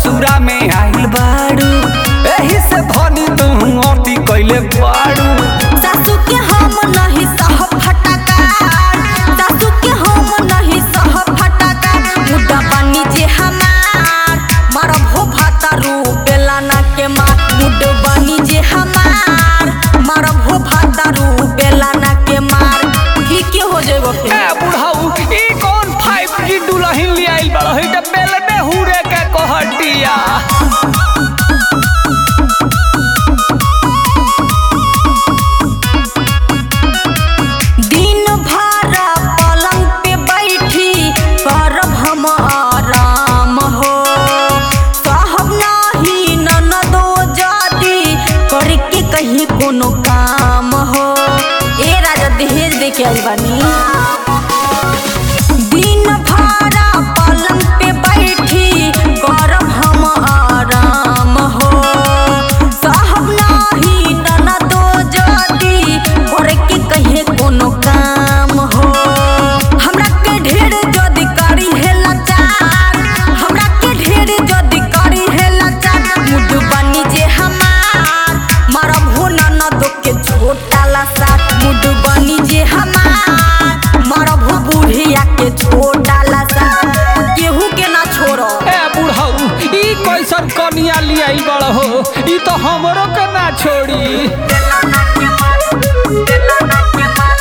ससुरा में आइल बाड़ू एही से धनी तू अति कैले बाड़ू सासू के हम नहीं सह फटका सासू के हम नहीं सह फटका मुद्दा बनी जे हमार मारब हो भातारू बेलाना के मार मुड बनी जे हमार मारब हो भातारू बेलाना के मार की के हो जेबो ए फिर बुढ़ऊ ई कौन फाइव की दुल्हन ले आइल बाड़ो ई त बेल में हुरे के कहटिया दिन भर पलंग पे बैठी करब हम आराम हो साहब नाही ननदो जादी करके कहीं कोनो काम हो ए राजा दहेज दे के आई बानी दिन भर पलंग पे बैठी करब हम आराम हो साहब नाही ननदो जादी करके कहीं कोनो काम हो हमरा के ढेर जदी करी है लाचार हमरा के ढेर जदी करी है लाचार मुड बनी जे हमार मारब हो ननदो के छोटा लसा मुड बनी जे हमार मारब हो बुढ़िया के छोटा लसा केहू के ना छोड़ो ए बुढ़ऊ ई कैसन कनिया ले आइल बाड़ो हो ई तो हमरो के ना छोड़ी बेलाना के मार बेलाना के मार